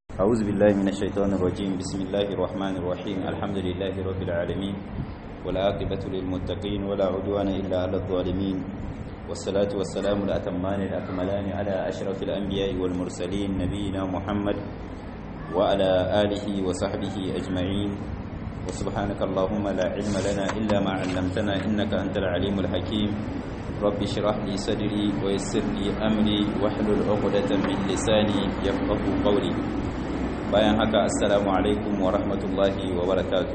أعوذ بالله من الشيطان الرجيم بسم الله الرحمن الرحيم الحمد لله رب العالمين والعاقبة للمتقين ولا عدوان إلا على الظالمين والصلاة والسلام الأتمان الأكملان على أشرف الأنبياء والمرسلين نبينا محمد وعلى آله وصحبه أجمعين وسبحانك اللهم لا علم لنا إلا ما علمتنا إنك أنت العليم الحكيم رب اشرح لي صدري ويسر لي أمري واحلل عقدة من لساني يفقه قولي bayan haka assalamu alaikum wa rahmatullahi wa barakatu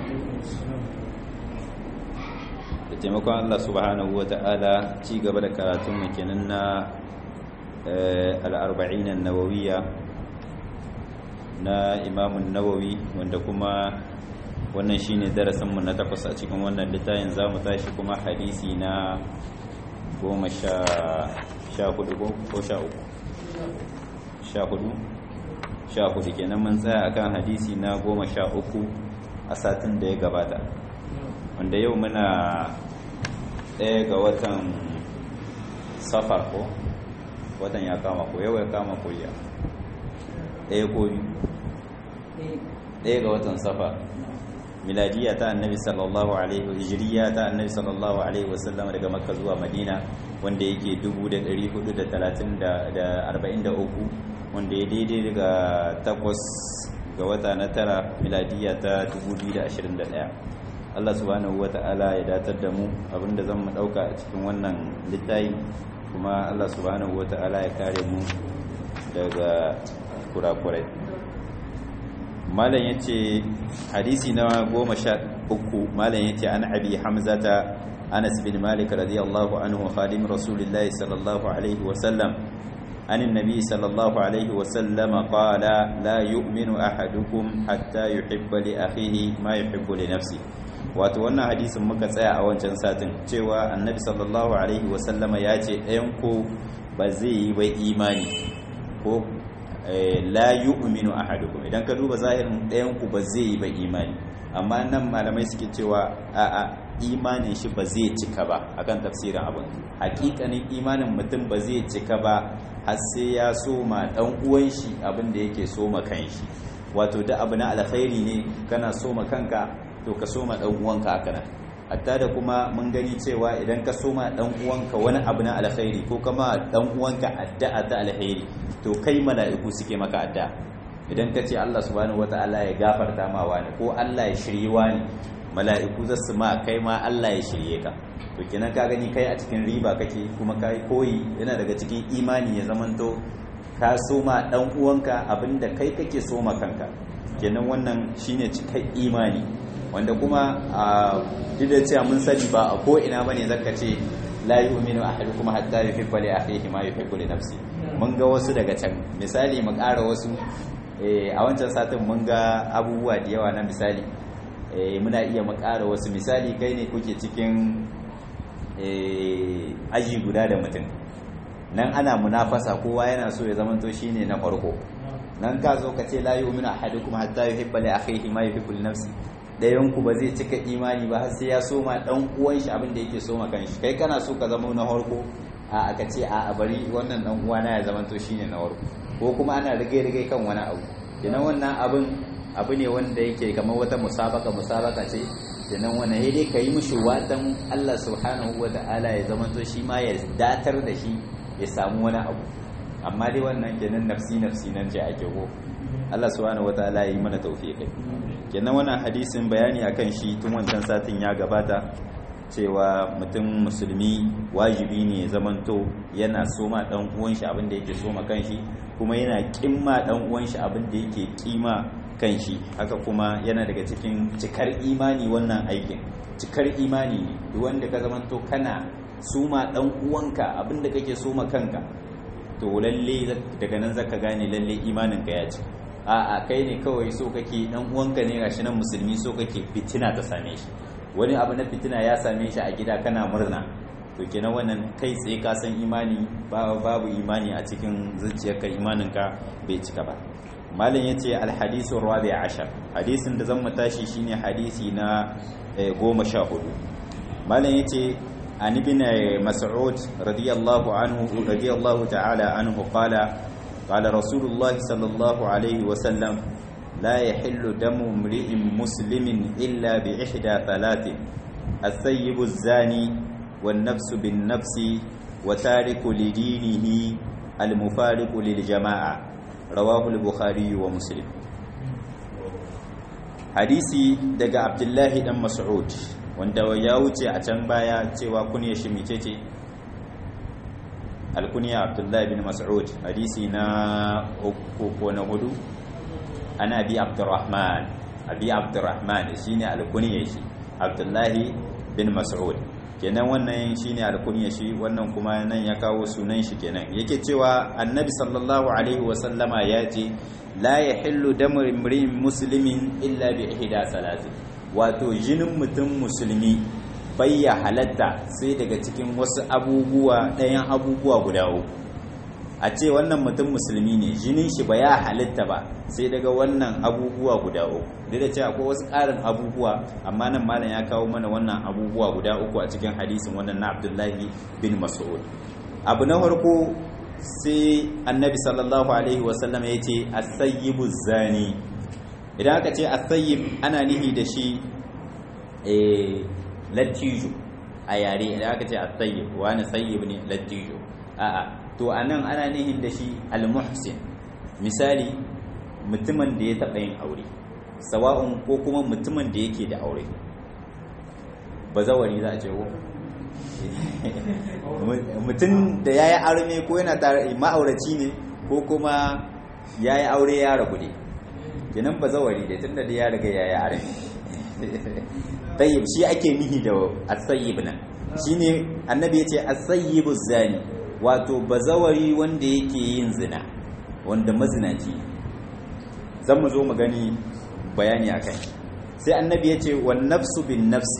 da taimakon Allah subhanahu wa ta'ala ci gaba da karatun makinan na al'arba'inan nawawiya na imamun nawawi wanda kuma wannan shine darasinmu na takwas a cikin wannan littafin za mu tashi kuma hadisi na goma sha hudu ko sha uku sha hudu sha hudu kenan mun tsaya akan hadisi na goma sha uku a satin da ya gabata wanda yau muna ɗaya ga watan safar ko watan ya kama ko yau ya kama ko ya ɗaya ko biyu ɗaya ga watan safar miladiya ta annabi sallallahu alaihi hijriya ta annabi sallallahu alaihi wasallam daga makka zuwa madina wanda yake 1443 wanda ya daidai daga takwas ga wata na tara miladiya ta 2021 Allah subhanahu wata'ala ya datar da mu abinda zan mu dauka a cikin wannan littafi kuma Allah subhanahu wata'ala ya kare mu daga kurakurai malam yace hadisi na goma sha uku malam yace an abi hamzata anas bin malik radiyallahu anhu khadim rasulillahi sallallahu alaihi wa sallam عن النبي صلى الله عليه وسلم قال لا يؤمن أحدكم حتى يحب لأخيه ما يحب لنفسه wato wannan hadisin muka tsaya a wancan satin cewa annabi sallallahu alaihi wasallama ya ce ɗayan ko ba zai yi ba imani ko la yu'minu ahadukum idan ka duba zahirin ɗayan ku ba zai yi ba imani amma nan malamai suke cewa a'a imanin shi ba zai cika ba akan tafsirin abin hakikanin imanin mutum ba zai cika ba har sai ya soma dan uwan shi abin da yake soma kanshi wato da abu na alkhairi ne kana soma kanka to ka soma dan uwanka haka nan hatta da kuma mun gani cewa idan ka soma dan uwanka wani abu na alkhairi ko kama dan uwanka addu'a ta alkhairi to kai mala'iku suke maka addu'a idan ka ce Allah subhanahu wataala ya gafarta ma wani ko Allah ya shirye wani mala'iku za su ma kai ma Allah ya shirye ka to kenan ka gani kai a cikin riba kake kuma kai koyi yana daga cikin imani ya zamanto ka soma dan uwanka abinda kai kake soma kanka kenan wannan shine cikin imani wanda kuma a duk da cewa mun sani ba a ko ina bane zaka ce la yu'minu ahadukum hatta yuhibba li akhihi ma yuhibbu li nafsi mun ga wasu daga can misali mu ƙara wasu a wancan satin mun ga abubuwa da yawa na misali muna iya mu ƙara wasu misali kai ne kuke cikin aji guda da mutum nan ana munafasa kowa yana so ya zamanto shine na farko nan ka zo ka ce la yu'minu ahadukum hatta yuhibba li akhihi ma yuhibbu li nafsi dayan ku ba zai cika imani ba har sai ya soma dan uwan shi abin da yake soma kanshi kai kana so ka zama na farko a aka ce a bari wannan dan uwana ya zamanto shine na farko ko kuma ana rige rige kan wani abu kenan wannan abin abu ne wanda yake kamar wata musabaka musabaka ce kenan wannan sai dai ka yi mishi watan Allah subhanahu wa ta'ala ya zama to shi ma ya datar da shi ya samu wani abu amma dai wannan kenan nafsi nafsi nan ce ake ko Allah subhanahu wa ta'ala ya yi mana tawfiqi kenan wannan hadisin bayani akan shi tun wancan satin ya gabata cewa mutum musulmi wajibi ne zamanto yana soma dan uwan shi abin da yake soma kanshi kuma yana kimma dan uwan shi abin da yake kima kan shi haka kuma yana daga cikin cikar imani wannan aikin cikar imani ne duk wanda ka zamanto kana suma dan uwanka abinda kake suma kanka to lalle daga nan zaka gane lalle imanin ka ya ci a'a kai ne kawai so kake dan uwanka ne gashi nan musulmi so kake fitina ta same shi wani abu na fitina ya same shi a gida kana murna to kenan wannan kai tsaye ka san imani babu imani a cikin zuciyarka imaninka bai cika ba malam ya ce alhadisun rabi ashar hadisin da zan matashi shine hadisi na goma sha hudu malam ya ce an ibn mas'ud radiyallahu anhu radiyallahu ta'ala anhu qala qala rasulullah sallallahu alaihi wa sallam la yahillu damu imri'in muslimin illa bi ihda thalathin الثيب الزاني والنفس بالنفس وتارك لدينه المفارق للجماعة رواه البخاري ومسلم hadisi daga abdullahi dan mas'ud wanda ya wuce a can baya cewa kunya shi micece alkunya abdullahi bin mas'ud hadisi na uku ko na hudu ana bi abdurrahman abi abdurrahman shine alkunya shi abdullahi bin mas'ud kenan wannan shine alkunya shi wannan kuma nan ya kawo sunan shi kenan yake cewa annabi sallallahu alaihi wasallama ya ce la yahillu damu imrin muslimin illa bi ihda salatin wato jinin mutum musulmi bai ya halatta sai daga cikin wasu abubuwa ɗayan abubuwa guda uku a ce wannan mutum musulmi ne jinin shi ba ya halitta ba sai daga wannan abubuwa guda uku duk da cewa akwai wasu ƙarin abubuwa amma nan malam ya kawo mana wannan abubuwa guda uku a cikin hadisin wannan na abdullahi bin mas'ud abu na farko sai annabi sallallahu alaihi wasallam ya ce asayyibu zani idan aka ce asayyib ana nihi da shi lattijo a yare idan aka ce asayyib wani sayyib ne lattijo a'a to anan ana nihin da shi almuhsin misali mutumin da ya taɓa yin aure sawa'un ko kuma mutumin da yake da aure bazawari za a ce ko mutum da ya yi arme ko yana tare ma'auraci ne ko kuma ya yi aure ya rabu ne kenan bazawari da tun da ya riga ya yi arme tayyib shi ake nihi da asayyib nan shine annabi ya ce asayyibu zani wato bazawari wanda yake yin zina wanda mazinaci zan mu zo mu gani bayani akai sai annabi ya ce wan nafsu bin nafsi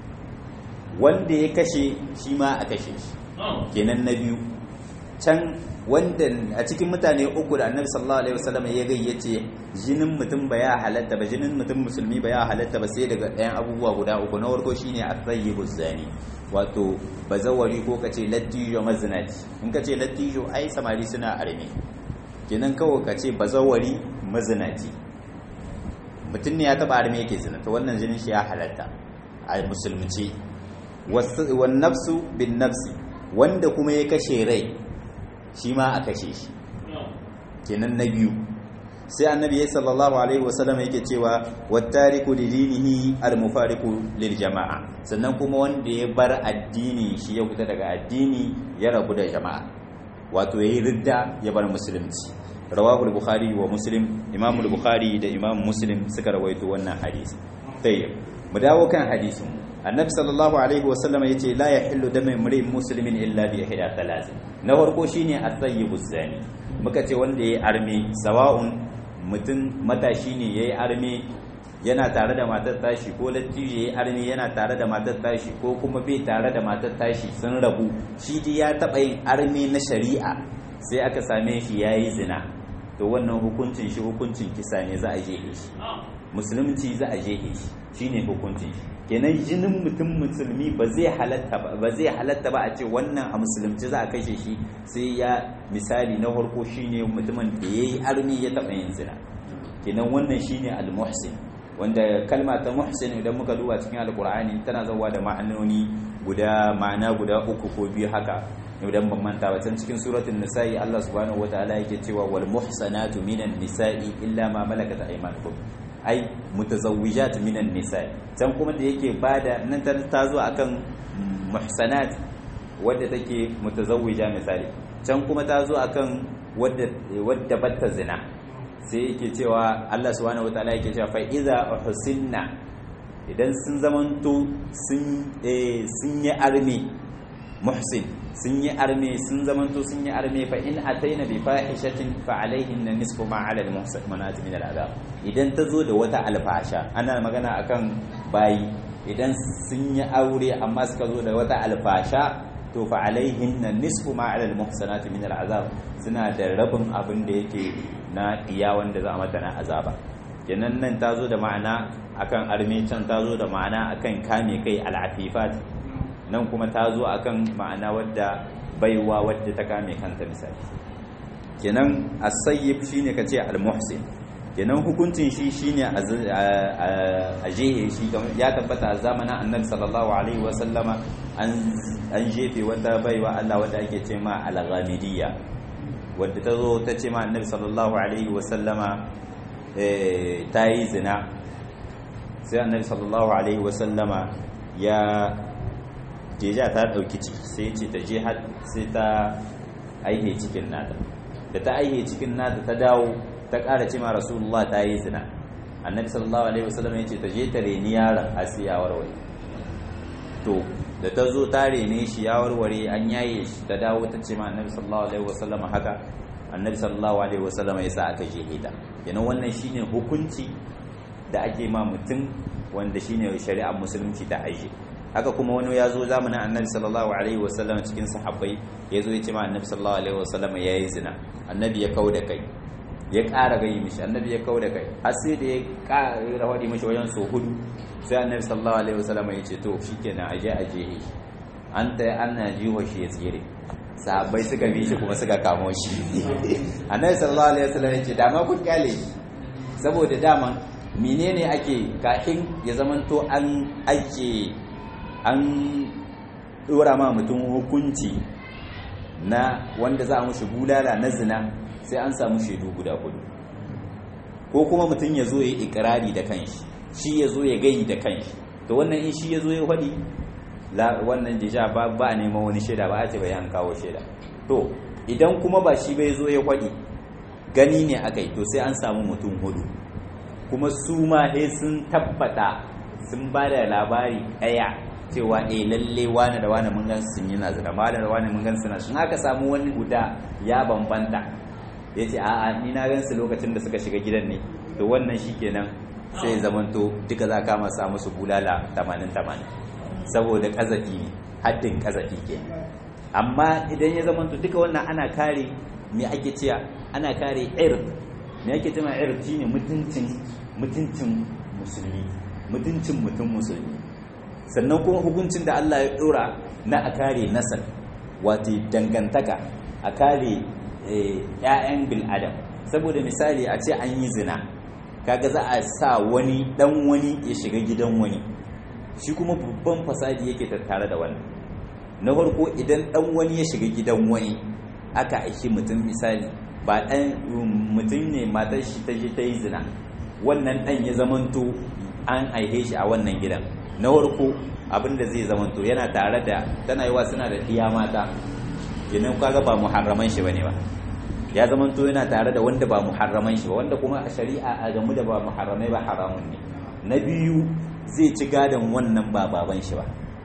wanda ya kashe shi ma a kashe shi kenan na biyu can wanda a cikin mutane uku da annabi sallallahu alaihi wasallam ya gai yace jinin mutum ba ya halatta ba jinin mutum musulmi ba ya halatta ba sai daga ɗayan abubuwa guda uku na farko shine at-tayyibu zani wato bazawari ko kace lattijo mazinati in kace lattijo ai samari suna arme kenan kawai kace bazawari mazinati mutum ne ya taba arme yake zina to wannan jinin shi ya halatta a musulunci wan nafsu bin nafsi wanda kuma ya kashe rai shi ma a kashe shi kenan na biyu sai annabi ya sallallahu alaihi wasallam yake cewa wattariku lidinihi almufariqu lil jama'a sannan kuma wanda ya bar addini shi ya fita daga addini ya rabu da jama'a wato yayi ridda ya bar musulunci rawahu al-bukhari wa muslim imam al-bukhari da imam muslim suka rawaito wannan hadisi tayyib mu dawo kan hadisin annabi sallallahu alaihi wasallam yace la yahillu damu imri'in muslimin illa bi ihda thalath na farko shine at-tayyibu zani muka ce wanda yayi arme sawa'un mutum matashi ne yayi arme yana tare da matar tashi ko lattijo yayi arme yana tare da matar tashi ko kuma bai tare da matar tashi sun rabu shi dai ya taba yin arme na shari'a sai aka same shi yayi zina to wannan hukuncin shi hukuncin kisa ne za a jehe shi musulunci za a jehe shi shine hukuncin shi kenan jinin mutum musulmi ba zai halatta ba ba zai halatta ba a ce wannan a musulunci za a kashe shi sai ya misali na farko shine mutumin da yayi armi ya taba yin zina kenan wannan shine al-muhsin wanda kalma ta muhsin idan muka duba cikin alqur'ani tana zawa da ma'anoni guda ma'ana guda uku ko biyu haka idan ban manta ba can cikin suratul nisa'i Allah subhanahu wataala yake cewa wal muhsanatu minan nisa'i illa ma malakat aymanukum ai mutazawwijat minan nisa'i can kuma da yake bada nan ta zo akan muhsanat wadda take mutazawwija misali can kuma ta zo akan wadda wadda batta zina sai yake cewa Allah subhanahu wataala yake cewa fa idza uhsinna idan sun zamanto sun sun yi armi muhsin sun yi arme sun zamanto sun yi arme fa in ataina bi fahishatin fa alaihin nisfu ma ala al-muhsanati min al-adab idan ta zo da wata alfasha ana magana akan bayi idan sun yi aure amma suka zo da wata alfasha to fa alaihin nisfu ma ala al-muhsanati min al-azab suna da rabin abin da yake na iya wanda za a mata na azaba kenan nan ta zo da ma'ana akan arme can ta zo da ma'ana akan kame kai al-afifat nan kuma ta zo akan ma'ana wadda baiwa wadda ta kame kanta misali kenan as-sayyib shine kace al-muhsin kenan hukuncin shi shine a jehe shi ya tabbata a zamanin annabi sallallahu alaihi wa sallama an jefe wata baiwa Allah wadda ake ce ma al-ghamidiyya wadda ta zo ta ce ma annabi sallallahu alaihi wa sallama ta yi zina sai annabi sallallahu alaihi wa sallama ya jeja ta dauki ciki sai ce ta je sai ta aihe cikin nata da ta aihe cikin nata ta dawo ta ƙara ce ma rasulullah ta yi zina annabi sallallahu alaihi wasallam ya ce ta je ta reni yaron a siya warware to da ta zo ta rene shi ya warware an yaye shi ta dawo ta ce ma annabi sallallahu alaihi wasallam haka annabi sallallahu alaihi wasallam ya sa aka je hita yana wannan shine hukunci da ake ma mutum wanda shine shari'ar musulunci ta aje haka kuma wani ya zo zamanin annabi sallallahu alaihi wasallam cikin sahabbai ya zo ya ce ma annabi sallallahu alaihi wasallam ya yi zina annabi ya kau da kai ya ƙara gayi mishi annabi ya kau da kai har sai da ya ƙara faɗi mishi wajen so hudu sai annabi sallallahu alaihi wasallam ya ce to shikenan aje aje shi an ta ana jiho shi ya tsire sahabbai suka bi shi kuma suka kamo shi annabi sallallahu alaihi wasallam ya ce dama kun kyale shi saboda dama menene ake kafin ya zamanto an ake an dora ma mutum hukunci na wanda za a mushi bulala na zina sai an samu shaidu guda hudu ko kuma mutum ya zo ya yi ikirari da kanshi shi ya zo ya gayi da kanshi to wannan in shi ya zo ya faɗi wannan jija ba ba a neman wani shaida ba a ce bai an kawo shaida to idan kuma ba shi bai zo ya faɗi gani ne aka yi to sai an samu mutum hudu kuma su ma sai sun tabbata sun ba da labari ɗaya cewa eh lalle wani da wani mun gan sun yi nazira wani da wani mun gan suna sun haka samu wani guda ya bambanta ya ce a'a ni na gan su lokacin da suka shiga gidan ne to wannan shi kenan sai zamanto duka za ka masa musu bulala 80-80 saboda kazafi ne haddin kazafi ke amma idan ya zamanto duka wannan ana kare me ake cewa ana kare ir me ake cewa ir shine mutuncin mutuncin musulmi mutuncin mutum musulmi sannan kuma hukuncin da Allah ya dora na a kare nasal wato dangantaka a kare ‘ya'yan bil'adam saboda misali a ce an yi zina kaga za a sa wani dan wani ya shiga gidan wani shi kuma babban fasadi yake tattare da wannan na farko idan dan wani ya shiga gidan wani aka aiki mutum misali ba dan mutum ne matar shi ta je ta yi zina wannan dan ya zamanto an aihe shi a wannan gidan na farko abinda zai zamanto yana tare da tana yiwa suna da iya mata kenan kaga ba muharraman shi bane ba ya zama to yana tare da wanda ba muharraman shi ba wanda kuma a shari'a a gamu da ba muharramai ba haramun ne na biyu zai ci gadon wannan ba baban shi ba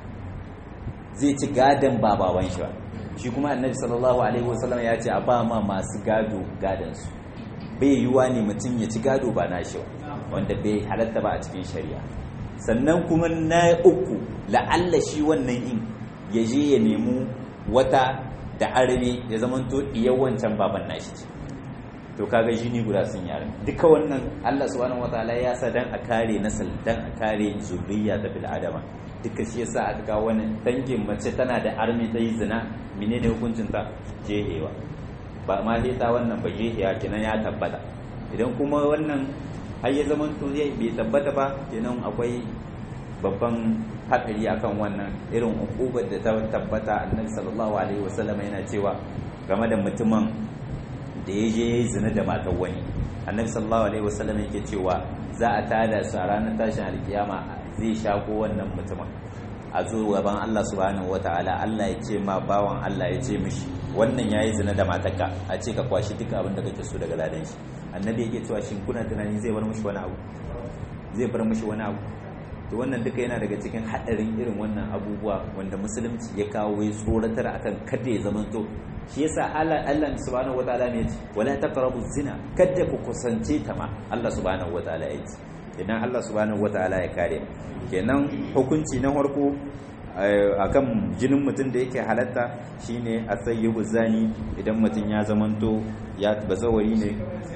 zai ci gadon ba baban shi ba shi kuma annabi sallallahu alaihi wasallam ya ce a ba ma masu gado gadon su bai yiwa ne mutum ya ci gado ba nashi ba wanda bai halatta ba a cikin shari'a sannan kuma na uku la'alla shi wannan in ya je ya nemi wata da arabe ya zamanto iya wancan baban nashi ce to kaga jini guda sun yare duka wannan Allah subhanahu wataala ya sa dan a kare nasal dan a kare zuriya da bil adama duka shi yasa aka kawo wani dangin mace tana da armi ta yi zina menene hukuncin ta jehewa ba ma dai ta wannan ba jehewa kenan ya tabbata idan kuma wannan har ya zamanto zai bai tabbata ba kenan akwai babban haɗari akan wannan irin ukubar da ta tabbata annabi sallallahu alaihi wasallam yana cewa game da mutumin da ya je yayi zina da matar wani annabi sallallahu alaihi wasallam yake cewa za a tada su a ranar tashin alkiyama zai shako wannan mutumin a zo gaban Allah subhanahu wataala Allah ya ce ma bawan Allah ya ce mishi wannan yayi zina da matarka a ce ka kwashi duka abin da kake so daga ladan shi annabi yake cewa shin kuna tunani zai bar mishi wani abu zai bar mishi wani abu to wannan duka yana daga cikin haɗarin irin wannan abubuwa wanda musulunci ya kawo ya tsoratar akan kada ya zama to shi yasa Allah Allah subhanahu wataala ne yace wala taqrabu zina kada ku kusance ta ma Allah subhanahu wataala ya ce idan Allah subhanahu wataala ya kare kenan hukunci na farko akan jinin mutum da yake halatta shine asayyibu zani idan mutum ya zamanto ya bazawari ne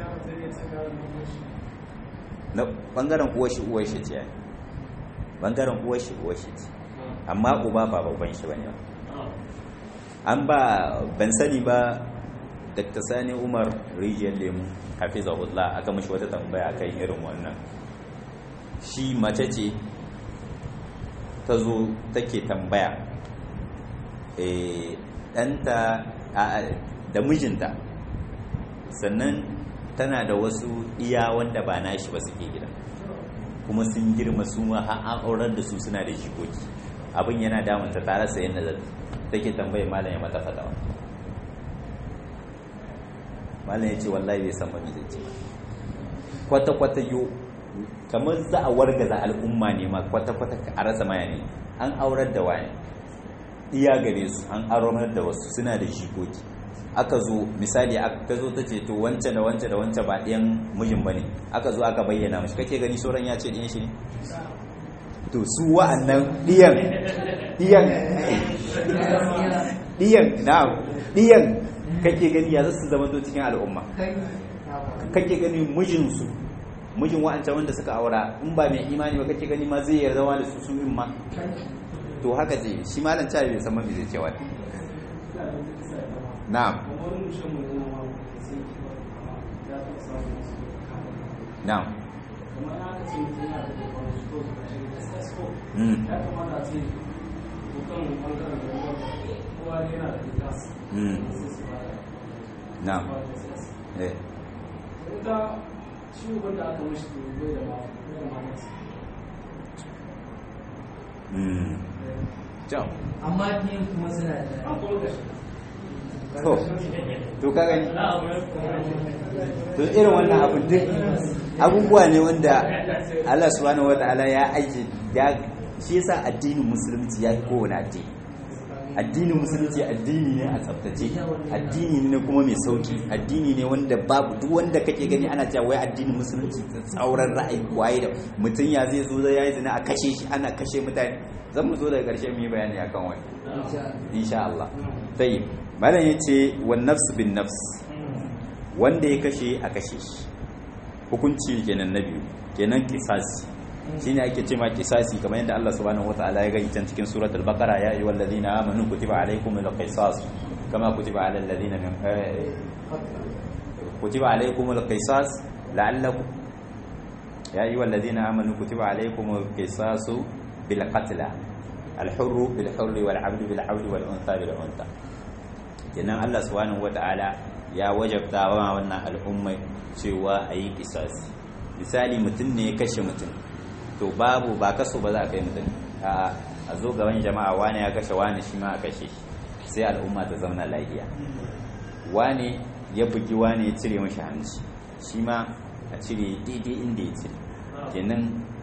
na bangaren uwar shi uwar shi ce bangaren uwar shi uwar shi ce amma uba ba babban shi bane ba an ba ban sani ba dr sani umar rijiyar lemu hafizahullah aka mashi wata tambaya kan irin wannan shi mace ce ta zo take tambaya ɗanta da mijinta sannan tana da wasu iya wanda ba nashi ba suke gida kuma sun girma su ma har an aurar da su suna da jikoki abin yana damunta ta rasa yadda za take tambaye malam ya mata fatawa malam ya ce wallahi bai san mami zai ce kwata-kwata yo kamar za a wargaza al'umma ne ma kwata-kwata a rasa maya ne an aurar da wani iya gare su an aurar da wasu suna da jikoki aka zo misali aka zo ta ce to wance da wance da wance ba ɗiyan mijin ba ne aka zo aka bayyana mashi kake gani sauran ya ce ɗiyan shi ne to su wa'annan ɗiyan ɗiyan ɗiyan na ɗiyan kake gani ya zasu zama to cikin al'umma kake gani mijinsu mijin wa'ancan wanda suka aura in ba mai imani ba kake gani ma zai yarda wa da su su in ma to haka ce shi malam cewa bai san mafi zai cewa na'am na'am mm mm na'am eh ciwon da aka mashi bai da ma bai da ma mm Ciao. amma biyan kuma suna da an kuma kashi to to ka gani to irin wannan abu duk abubuwa ne wanda Allah subhanahu wataala ya aiki ya shi yasa addinin musulunci ya yi kowane addini addinin musulunci addini ne a tsaftace addini ne kuma mai sauki addini ne wanda babu duk wanda kake gani ana cewa wai addinin musulunci tsauran ra'ayi waye da mutum ya zai zo ya yi zina a kashe shi ana kashe mutane zan mu zo daga ƙarshe mu yi bayani akan wani insha Allah tayyib malam yace wan nafs bin nafs wanda ya kashe a kashe shi hukunci kenan na biyu kenan kisasi shine ake ce ma kisasi kamar yadda Allah subhanahu wataala ya gani can cikin suratul baqara ya ayyuhal ladina amanu kutiba alaykumul qisas kama kutiba alal ladina min kutiba alaykumul qisas la'allakum ya ayyuhal ladina amanu kutiba alaykumul qisasu bil qatl al hurr bil hurr wal 'abdu bil 'abdi wal untha bil untha kenan Allah subhanahu wataala ya wajabta wa wannan al'ummai cewa a yi kisasi misali mutum ne ya kashe mutum to babu ba kaso ba za a kai mutum a zo gaban jama'a wane ya kashe wane shi ma a kashe shi sai al'umma ta zauna lafiya wane ya bugi wane ya cire mashi hanci shi ma a cire daidai inda ya cire kenan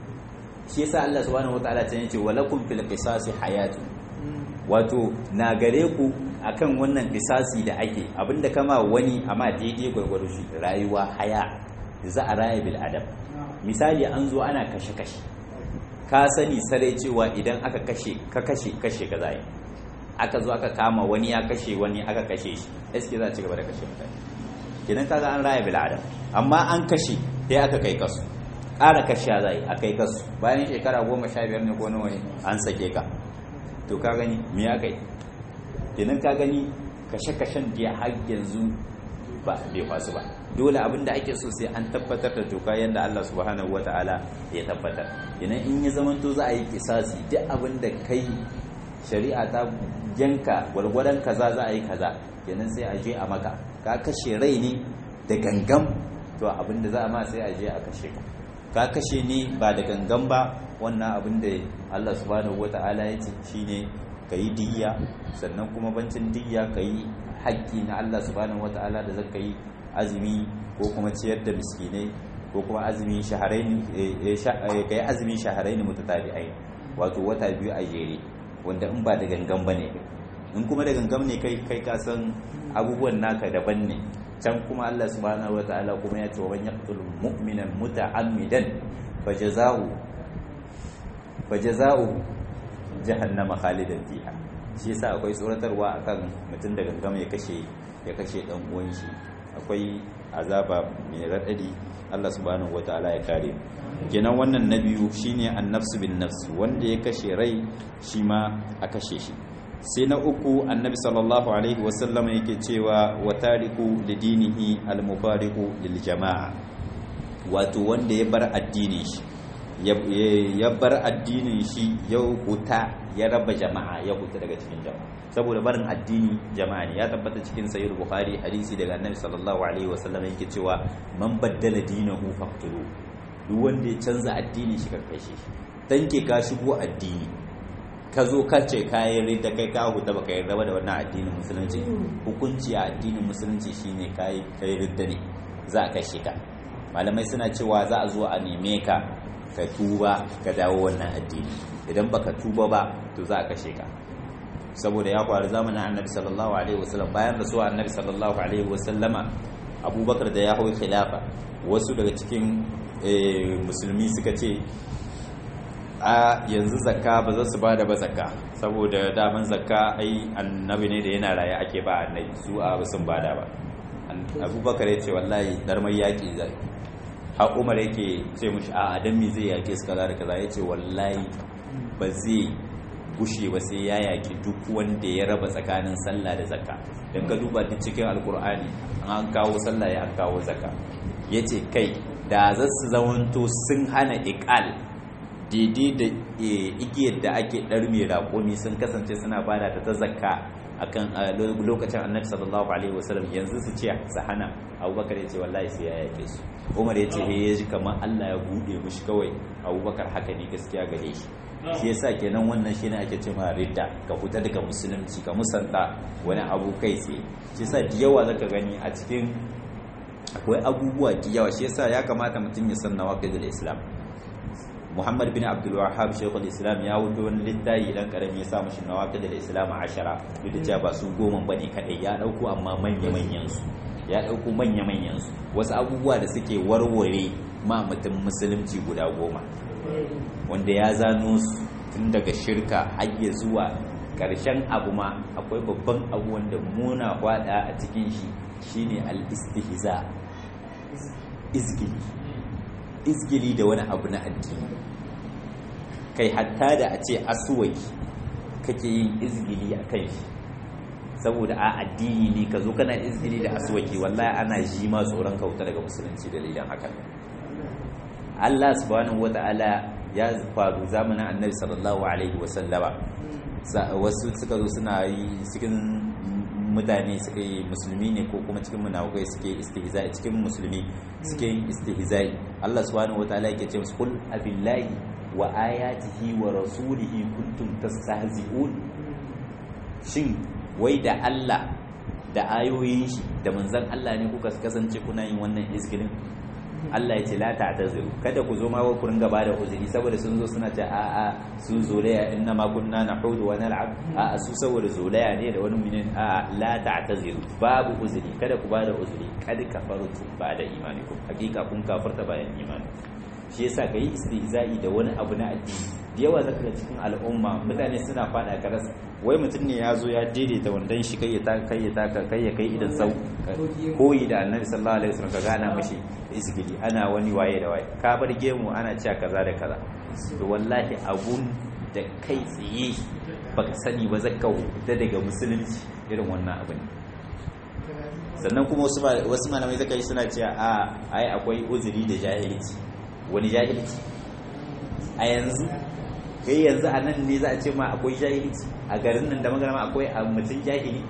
shi yasa Allah subhanahu wataala ta yace walakum fil qisasi hayatu wato na gare ku akan wannan kisasi da ake abinda kama wani amma daidai gwargwaro shi rayuwa haya za a raya bil adam misali an zo ana kashe-kashe ka sani sarai cewa idan aka kashe ka kashe kashe ka zai aka zo aka kama wani ya kashe wani aka kashe shi eske za a ci gaba da kashe mutane kenan kaga an raya bil adam amma an kashe sai aka kai kasu ƙara kashe zai a kai kasu bayan shekara goma sha biyar ne ko nawa ne an sake ka to ka gani me ya kai kenan ka gani kashe-kashen da har yanzu ba bai fasu ba dole abin da ake so sai an tabbatar da doka yadda Allah subhanahu wata'ala ya tabbatar kenan in ya zamanto za a yi kisasi duk abin da kai shari'a ta yanka gwargwadon kaza za a yi kaza kenan sai a je a maka ka kashe rai ne da gangan to abin da za a ma sai a je a kashe ka ka kashe ne ba da gangan ba wannan abin da Allah subhanahu wata'ala ya ce shine ka yi diyya sannan kuma bancin diyya ka yi haƙƙi na Allah subhanahu wata'ala da zaka yi azumi ko kuma ciyar da miskinai ko kuma azumi shaharaini ka yi azumi shaharaini mutatabi'ai wato wata biyu a jere wanda in ba da gangan bane in kuma da gangan ne kai kai ka san abubuwan naka daban ne can kuma Allah subhanahu wata'ala kuma ya ce wa man yaqtul mu'minan muta'ammidan fajaza'u fajaza'u jahannama khalidan fiha shi yasa akwai tsoratarwa akan mutum da gangam ya kashe ya kashe dan uwan shi akwai azaba mai radadi Allah subhanahu wataala ya kare kenan wannan na biyu shine an-nafsu bin nafs wanda ya kashe rai shi ma a kashe shi sai na uku annabi sallallahu alaihi wasallam yake cewa wa tariku lidinihi al-mufariqu lil jama'a wato wanda ya bar addinin shi ya bar addinin shi ya huta ya raba jama'a ya huta daga cikin jama'a saboda barin addini jama'a ne ya tabbata cikin sahih bukhari hadisi daga annabi sallallahu alaihi wasallam yake cewa man baddala dinahu faqtulu duk wanda ya canza addinin shi karkashe shi danke ka shigo addini ka zo ka ce kayan ridda kai ka huta baka yarda ba da wannan addinin musulunci hukunci a addinin musulunci shine kai kai ridda ne za ka shiga malamai suna cewa za a zo a neme ka ka tuba ka dawo wannan addini idan baka tuba ba to za a kashe ka saboda ya faru zamanin annabi sallallahu alaihi wasallam bayan rasuwa annabi sallallahu alaihi wasallama abubakar da ya hau khilafa wasu daga cikin musulmi suka ce a yanzu zakka ba za su ba da ba zakka saboda daman zakka ai annabi ne da yana raye ake ba annabi su a sun bada ba abubakar ya ce wallahi darmai yaƙi zai har umar yake ce mushi a adam me zai yaƙe su kaza da kaza ya ce wallahi ba zai gushe ba sai ya yaƙi duk wanda ya raba tsakanin sallah da zakka don ka duba duk cikin alkur'ani an kawo sallah ya an kawo zakka ya ce kai da za su zamanto sun hana iƙal daidai da igiyar da ake ɗarme raƙumi sun kasance suna bada ta ta zakka akan lokacin annabi sallallahu alaihi wasallam yanzu su ce su hana abubakar ya ce wallahi sai ya yake su umar ya ce ya ji kamar allah ya buɗe mishi kawai abubakar haka ne gaskiya gare shi shi yasa kenan wannan shine ake ce ma ridda ka fita daga musulunci ka musanta wani abu kai tsaye shi yasa da yawa zaka gani a cikin akwai abubuwa da yawa shi yasa ya kamata mutum ya san nawaqidul islam Muhammad bin Abdul Wahhab Sheikhul Islam ya wuce wani littafi dan karami ya sa mishi nawaqidul islam ashara duk da cewa ba su goma bane kadai ya dauko amma manya manyan su ya dauko manya manyan su wasu abubuwa da suke warware ma mutum musulunci guda goma wanda ya zano su tun daga shirka har ya zuwa ƙarshen abu ma akwai babban abu wanda muna hwada a cikin shi shine al-istihza izgili izgili da wani abu na addini kai hatta da a ce asuwaki kake yin izgili a kan shi saboda a addini ne ka zo kana izgili da asuwaki wallahi ana ji ma tsoron kauta daga musulunci dalilan hakan Allah subhanahu wata'ala ya faru zamanin annabi sallallahu alaihi wasallama wasu suka zo suna yi cikin mutane suka yi musulmi ne ko kuma cikin munafukai suke istihza'i cikin musulmi suke yin istihza'i Allah subhanahu wataala yake ce musu kul abillahi wa ayatihi wa rasulihi kuntum tastahzi'un shin wai da Allah da ayoyin shi da manzon Allah ne kuka kasance kuna yin wannan izgirin Allah ya ce la ta'taziru kada ku zo ma ku ringa bada uzuri saboda sun zo suna ce a a su zolaya inna ma kunna nahudu wa nal'ab a a su saboda zolaya ne da wani minin a la ta'taziru babu uzuri kada ku bada uzuri kad kafartu ba'da imanikum hakika kun kafarta bayan imani shi yasa kai istihza'i da wani abu na addini da yawa zaka ga cikin al'umma mutane suna fada karas wai mutum ne ya zo ya daidaita wandan shi kai ya ta kai ya ta kai ya kai idan sau koyi da annabi sallallahu alaihi wasallam ka gana mishi isgili ana wani waye da waye ka bar gemu ana cewa kaza da kaza to wallahi abun da kai tsaye baka sani ba zaka da daga musulunci irin wannan abu ne sannan kuma wasu wasu malamai zaka yi suna cewa a ai akwai uzuri da jahilci wani jahilci a yanzu kai yanzu a nan ne za a ce ma akwai jahilci a garin nan da magana akwai a mutum jahili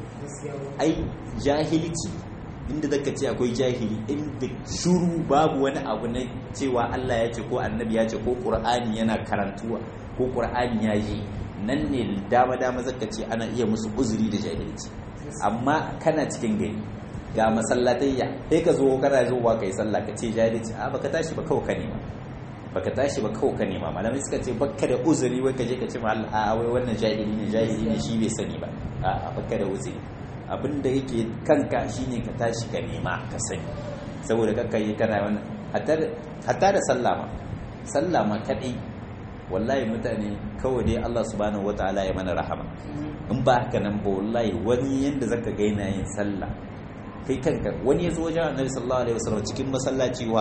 ai jahilci inda zaka ce akwai jahili inda shuru babu wani abu na cewa Allah ya ce ko annabi ya ce ko qur'ani yana karantuwa ko qur'ani ya yi nan ne dama dama zaka ce ana iya musu uzuri da jahilci amma kana cikin gari ga masallatayya sai ka zo kana zuwa kai sallah ka ce jahilci a baka tashi ba kawai ka nema baka tashi ba kawai ka nema malamai suka ce baka da uzuri wai ka je ka ce ma a wai wannan jahili ne jahili ne shi bai sani ba a baka da uzuri abin da yake kanka shine ka tashi ka nema ka sani saboda kakka yi kana wannan hatta da sallah ma sallah ma kadai wallahi mutane kawai dai Allah subhanahu wataala ya mana rahama in ba haka nan ba wallahi wani yanda zaka ga yana yin sallah kai kanka wani ya zo wajen annabi sallallahu alaihi wasallam cikin masallaci wa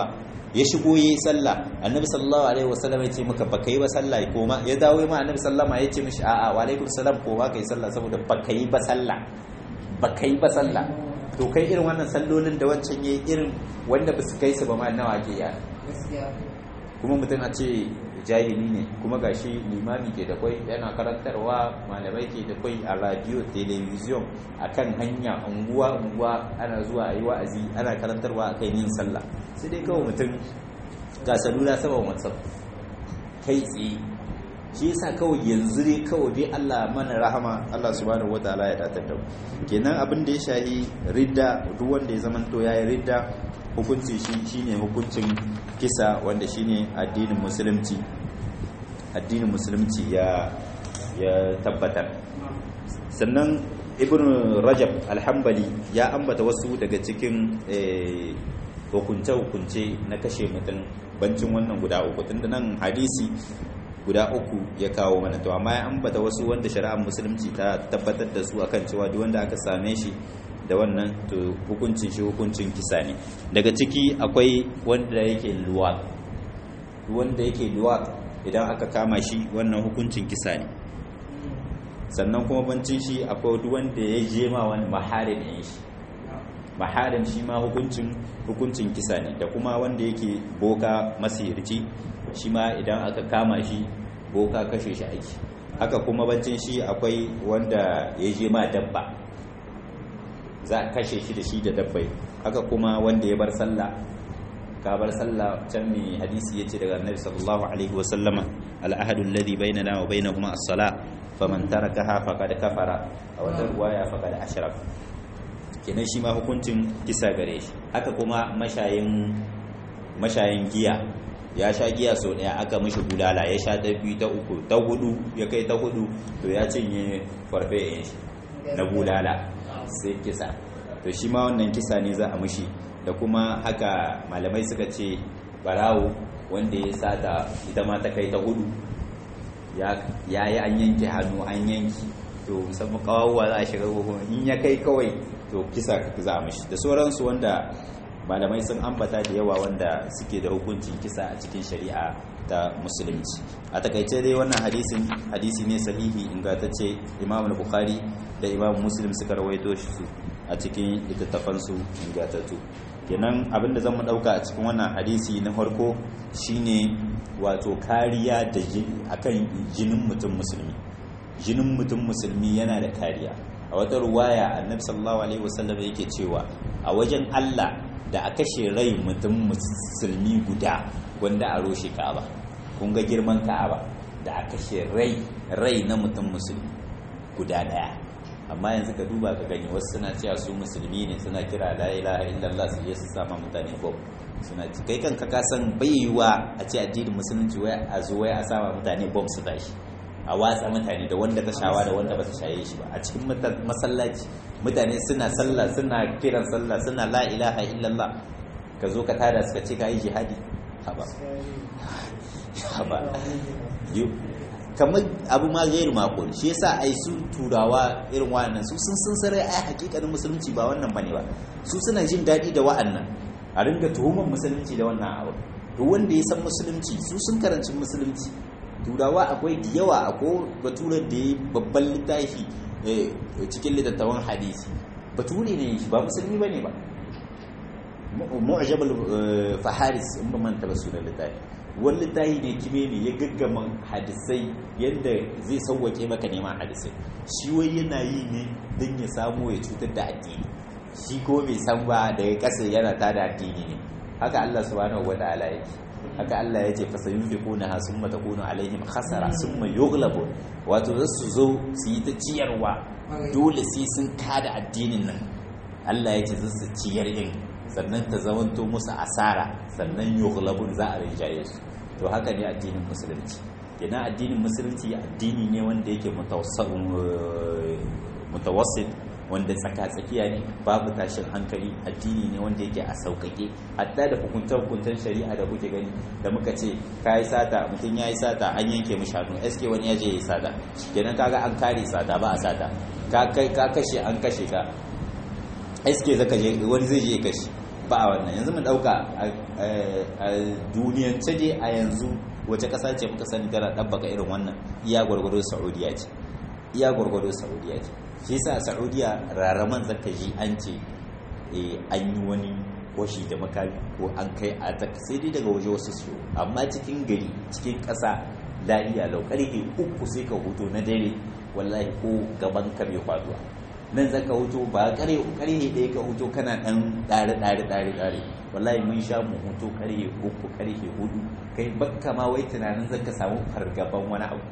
ya shigo yayi sallah annabi sallallahu alaihi wasallam ya ce maka baka yi ba sallah ko ma ya dawo ma annabi sallama ya ce mishi a'a wa alaikum salam ko ma kai sallah saboda baka yi ba sallah baka yi ba sallah to kai irin wannan sallolin da wancan yayi irin wanda ba su kai su ba ma nawa ke ya gaskiya kuma mutum a ce jahili ne kuma gashi limami ke da kwai yana karantarwa malamai ke da kwai a radio television akan hanya unguwa unguwa ana zuwa a yi wa'azi ana karantarwa akan yin sallah sai dai kawai mutum ga salula saman whatsapp kai tsaye shi yasa kawai yanzu dai kawai dai Allah mana rahama Allah subhanahu wataala ya datar da mu kenan abin da ya shahi ridda duk wanda ya zamanto yayi ridda hukunci shi shine hukuncin kisa wanda shine addinin musulunci addinin musulunci ya ya tabbatar sannan ibn rajab alhambali ya ambata wasu daga cikin hukunce-hukunce na kashe mutum bancin wannan guda uku tunda nan hadisi guda uku ya kawo mana to amma ya ambata wasu wanda shari'ar musulunci ta tabbatar da su akan cewa duk wanda aka same shi da wannan to hukuncin shi hukuncin kisa ne daga ciki akwai wanda yake luwat wanda yake luwat idan aka kama shi wannan hukuncin kisa ne sannan kuma bancin shi akwai duk wanda ya je ma wani maharin ne shi maharin shi ma hukuncin hukuncin kisa ne da kuma wanda yake boka masirci shi ma idan aka kama shi boka kashe shi aiki haka kuma bancin shi akwai wanda ya je ma dabba za a kashe shi da shi da dabbai haka kuma wanda ya bar sallah ka bar sallah can mai hadisi yace daga annabi sallallahu alaihi wa sallama al-ahadu alladhi bainana wa bainahuma as-salah faman tarakaha faqad kafara a wata ruwaya faqad ashraka kenan shi ma hukuncin kisa gare shi haka kuma mashayin mashayin giya ya sha giya sau daya aka mishi bulala ya sha ta biyu ta uku ta hudu ya kai ta hudu to ya cinye farfe shi na bulala sai kisa to shi ma wannan kisa ne za a mushi da kuma haka malamai suka ce barawo wanda ya sata ita ma ta kai ta hudu ya yi an yanke hannu an yanki to musamman kawawa za a shiga hukumu in ya kai kawai to kisa za a mushi da sauransu wanda malamai sun ambata da yawa wanda suke da hukuncin kisa a cikin shari'a ta musulunci a takaice dai wannan hadisin hadisi ne sahihi ingantacce imam al-bukhari da imam muslim suka rawaito shi su a cikin littattafansu ingantattu kenan abinda zan mu dauka a cikin wannan hadisi na farko shine wato kariya da akan jinin mutum musulmi jinin mutum musulmi yana da kariya a wata ruwaya annabi sallallahu alaihi wasallam yake cewa a wajen Allah da a kashe rai mutum musulmi guda wanda a roshe Ka'aba kun ga girman Ka'aba da a kashe rai rai na mutum musulmi guda daya amma yanzu ka duba ka gani wasu suna cewa su musulmi ne suna kira la ilaha illallah su je su sama mutane bom suna ci kai kanka ka san baiwa a ce addinin musulunci wai a zo wai a sama mutane bom su tashi a watsa mutane da wanda ta shawa da wanda ba ta shaye shi ba a cikin masallaci mutane suna sallah suna kiran sallah suna la ilaha illallah ka zo ka tada suka ce ka yi jihadi haba haba kamar abu ma gairu makon shi yasa ai su turawa irin wa'annan su sun sun sarai ai hakikanin musulunci ba wannan bane ba su suna jin daɗi da wa'annan a ringa tuhumar musulunci da wannan abu duk wanda ya san musulunci su sun karanci musulunci turawa akwai da yawa akwai baturar da ya babban littafi cikin littattafan hadisi bature ne shi ba musulmi bane ba mu'jabal faharis in ba manta ba sunan littafi wani littafi ne kime ne ya gaggama hadisai yadda zai sauwake maka neman hadisai shi wai yana yi ne don ya samu ya cutar da addini shi ko bai san ba daga ƙasa yana ta da addini ne haka Allah subhanahu wa ta'ala yake haka Allah ya ce fa sayunfiquna ha summa takunu alaihim khasara summa yughlabun wato za su zo su yi ta ciyarwa dole sai sun kada addinin nan Allah ya ce za su ciyar din sannan ta zamanto musu asara sannan yughlabun za a rinjaye su to haka ne addinin musulunci kenan addinin musulunci addini ne wanda yake mutawassit wanda tsaka-tsakiya ne babu tashin hankali addini ne wanda yake a sauƙaƙe hatta da hukuntar-hukuntar shari'a da kuke gani da muka ce ka yi sata mutum ya yi sata an yanke mu shanu sk wani ya je ya yi sata kenan kaga an kare sata ba a sata ka kashe an kashe ka sk zaka je wani zai je ya kashe ba a wannan yanzu mu dauka a duniyance dai a yanzu wace ƙasa ce muka sani tana ɗabbaka irin wannan iya gwargwado saudiya ce iya gwargwado saudiya ce shi sa saudiya raraman zaka ji an ce an yi wani washi da makami ko an kai a ta sai dai daga waje wasu su amma cikin gari cikin ƙasa lafiya lau ƙarfe uku sai ka hutu na dare wallahi ko gaban ka bai faduwa nan za ka hutu ba ƙarfe ƙarfe ɗaya ka hutu kana ɗan ɗare ɗare ɗare ɗare wallahi mun sha mu hutu ƙarfe uku ƙarfe hudu kai bakka ma wai tunanin zaka samu fargaban wani abu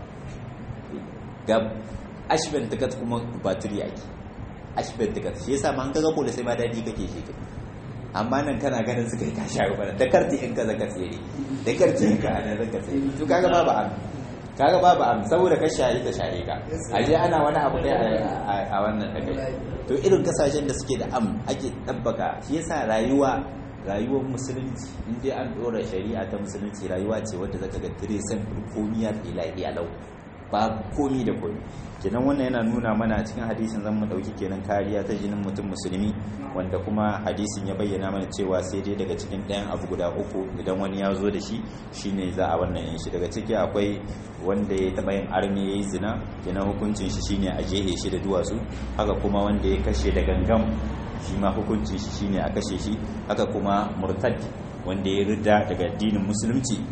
ga ashben tikat kuma batiri ake ashben tikat shi yasa ma an kaga kola sai ma dadi kake shi kai amma nan kana ganin suka yi kashi ruwa da karti in ka zaka tsere da karti in ka ana zaka tsere to kaga babu am kaga babu am saboda ka shayi ta shayi ka aje ana wani abu ne a wannan da kai to irin kasashen da suke da am ake tabbaka shi yasa rayuwa rayuwar musulunci in dai an dora shari'a ta musulunci rayuwa ce wadda zaka ga tiresan komiya ilahi alau ba komi da komi kenan wannan yana nuna mana cikin hadisin zan mu dauki kenan kariya ta jinin mutum musulmi wanda kuma hadisin ya bayyana mana cewa sai dai daga cikin ɗayan abu guda uku idan wani ya zo da shi shine za a wannan yin shi daga ciki akwai wanda ya taɓa yin armi ya yi zina kenan hukuncin shi shine a jehe shi da duwatsu haka kuma wanda ya kashe da gangam shi ma hukuncin shi shine a kashe shi haka kuma murtad wanda ya rida daga addinin musulunci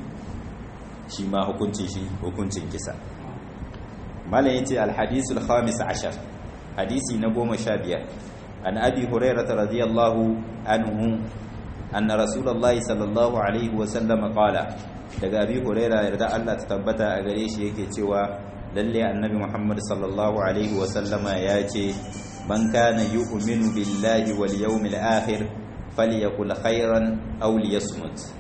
shi ma hukuncin shi hukuncin kisa malam yace alhadisu alkhamis ashar hadisi na goma sha biyar an abi hurairah radiyallahu anhu anna rasulullahi sallallahu alaihi wa sallam qala daga abi hurairah yarda Allah ta tabbata a gare shi yake cewa lalle annabi muhammad sallallahu alaihi wa sallama ya ce man kana yu'minu billahi wal yawmil akhir falyakul khairan aw liyasmut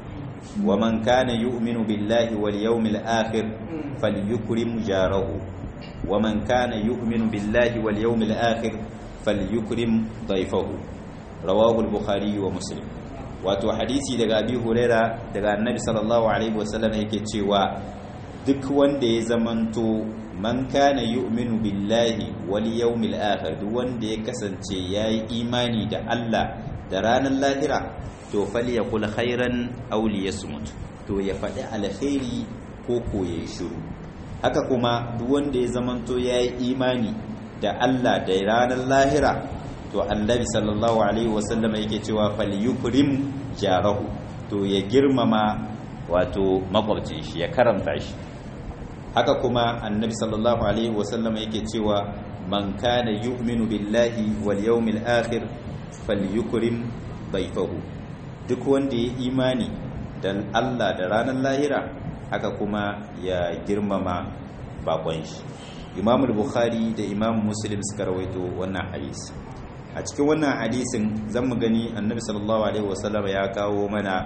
ومن كان يؤمن بالله واليوم الآخر فليكرم جاره ومن كان يؤمن بالله واليوم الآخر فليكرم ضيفه رواه البخاري ومسلم wato hadisi daga abi huraira daga annabi sallallahu alaihi wasallam yake cewa duk wanda ya zamanto man kana yu'minu billahi wal yawmil akhir duk wanda ya kasance yayi imani da Allah da ranar lahira to falyakul khairan aw liyasmut to ya faɗi alkhairi ko ko ya shiru haka kuma duk wanda ya zamanto yayi imani da Allah da ranar lahira to annabi sallallahu alaihi wasallam yake cewa falyukrim jarahu to ya girmama wato makwabcin shi ya karanta shi haka kuma annabi sallallahu alaihi wasallam yake cewa man kana yu'minu billahi wal yawmil akhir falyukrim dayfahu duk wanda ya imani da Allah da ranar lahira haka kuma ya girmama bakon shi Imam Bukhari da Imam Muslim suka rawaito wannan hadisi a cikin wannan hadisin zan mu gani Annabi sallallahu alaihi wasallam ya kawo mana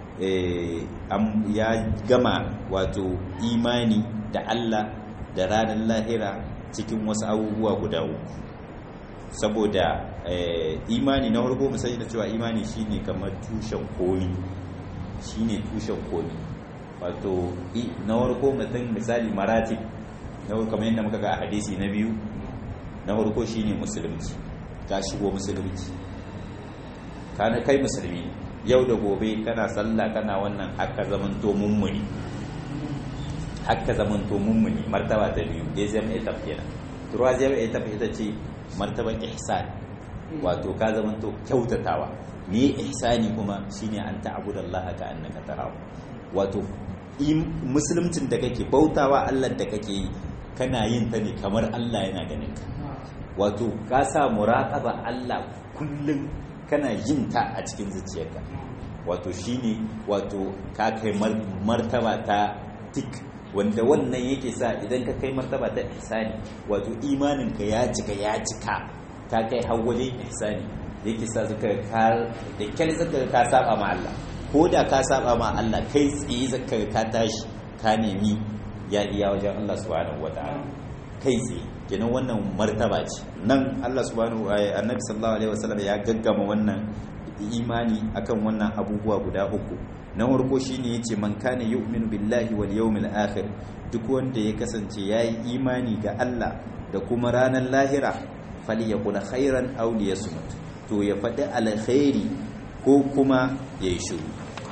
ya gama wato imani da Allah da ranar lahira cikin wasu abubuwa guda uku saboda imani na farko mu sani da cewa imani shine kamar tushen komi shine tushen komi wato na farko mutum misali maratib na farko kamar yadda muka ga a hadisi na biyu na farko shine musulunci ka shigo musulunci kana kai musulmi yau da gobe kana sallah kana wannan haka zaman to mummuni haka zaman to mummuni martaba ta biyu dai zai mai tafiya turwa zai mai tafiya ita ce martaban ihsan wato ka zama to kyautatawa me ihsani kuma shine an ta'budallaha ka annaka tarahu wato musulmcin da kake bautawa Allah da kake yi kana yin ta ne kamar Allah yana ganin ka wato ka sa muraqaba Allah kullum kana yin ta a cikin zuciyarka wato shine wato ka kai martaba ta tik wanda wannan yake sa idan ka kai martaba ta ihsani wato imaninka ya cika ya cika ka kai har wajen ihsani yake sa suka ka da kyal zaka ka saba ma Allah ko da ka saba ma Allah kai tsaye zaka ka tashi ka nemi ya iya wajen Allah subhanahu wataala kai tsaye kenan wannan martaba ce nan Allah subhanahu annabi sallallahu alaihi wasallam ya gaggama wannan imani akan wannan abubuwa guda uku na farko shine yace man kana yu'minu billahi wal yawmil akhir duk wanda ya kasance yayi imani ga Allah da kuma ranar lahira falyakul khairan aw liyasmut to ya faɗi alkhairi ko kuma yayi shiru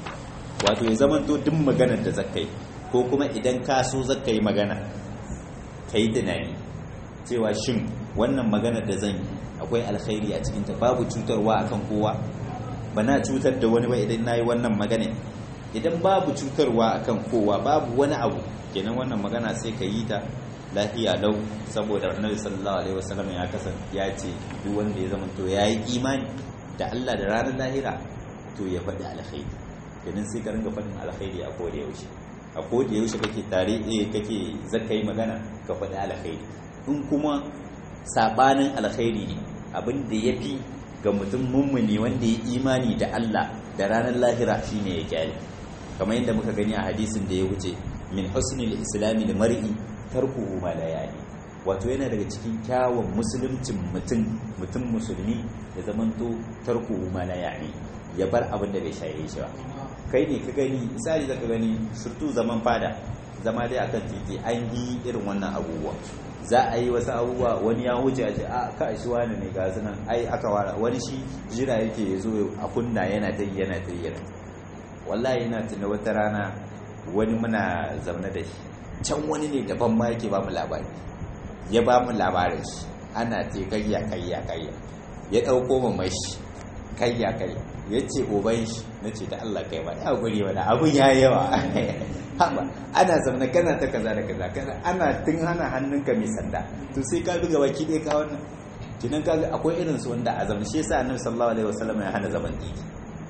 wato ya zamanto duk maganar da zaka yi ko kuma idan ka so zaka yi magana ka yi tunani cewa shin wannan maganar da zan yi akwai alkhairi a cikinta babu cutarwa akan kowa ba na cutar da wani ba idan na yi wannan magana idan babu cutarwa akan kowa babu wani abu kenan wannan magana sai ka yi ta lafiya lau saboda annabi sallallahu alaihi wasallam ya kasan ya ce duk wanda ya zama to yayi imani da Allah da ranar lahira to ya faɗi alkhairi kenan sai ka ringa faɗin alkhairi a koda yaushe a koda yaushe kake tare eh kake zaka yi magana ka faɗi alkhairi in kuma sabanin alkhairi ne abin da yafi ga mutum mummuni wanda ya imani da Allah da ranar lahira shine ya kyale kamar yadda muka gani a hadisin da ya wuce min husnil islami da mar'i tarkuhu ma la yani wato yana daga cikin kyawun musuluncin mutum mutum musulmi ya zamanto tarkuhu ma la yani ya bar abin da bai shaye shi ba kai ne ka gani misali zaka gani surtu zaman fada zama dai akan titi an yi irin wannan abubuwa za a yi wasu abubuwa wani ya wuce a ce a ka shi wani ne ga nan ai aka wara wani shi jira yake ya zo a kunna yana ta yana ta yana wallahi yana tuna wata rana wani muna zaune da shi can wani ne daban ma yake ba mu labari ya ba mu labarin shi ana ce kayya kayya kayya ya ɗauko mu mashi kayya kayya ya ce oban shi na ce da Allah kai ba ya guri wani abun ya yawa haba ana zaune kana ta kaza da kaza kaza ana tun hana hannunka mai sanda to sai ka buga baki ɗaya ka wannan kinan ka akwai irin su wanda a zaman shi yasa annabi sallallahu alaihi wasallam ya hana zaman titi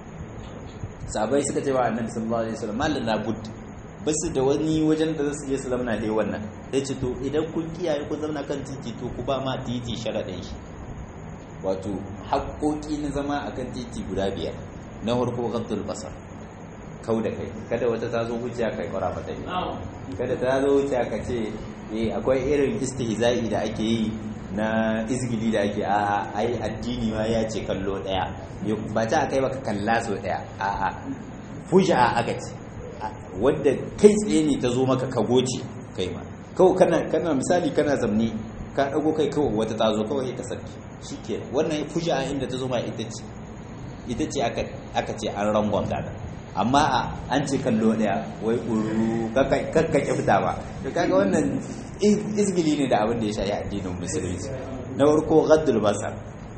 sabai suka ce wa annabi sallallahu alaihi wasallam mallan na bud basu da wani wajen da zasu je su zamana dai wannan sai ce to idan kun kiyaye ku zamana kan titi to ku ba ma titi sharadin shi wato haƙoƙi na zama akan titi guda biyar na farko ghaddul basar kau da kai kada wata ta zo wuciya kai kwara mata yi kada ta zo wuciya ka ce eh akwai irin istihza'i da ake yi na izgili da ake a'a ai addini ma ya ce kallo daya ba ta kai baka kalla so daya a'a fuja aka ce wadda kai tsaye ne ta zo maka ka goce kai ma kawai kana kana misali kana zamni ka dago kai kawai wata ta zo kawai ka sarki shike wannan fuja inda ta zo ma ita ce ita ce aka aka ce an rangon da amma an ce kallo daya wai uru kakka kyauta ba to kaga wannan izgili ne da abin da ya shayi addinin musulunci na farko gaddul basar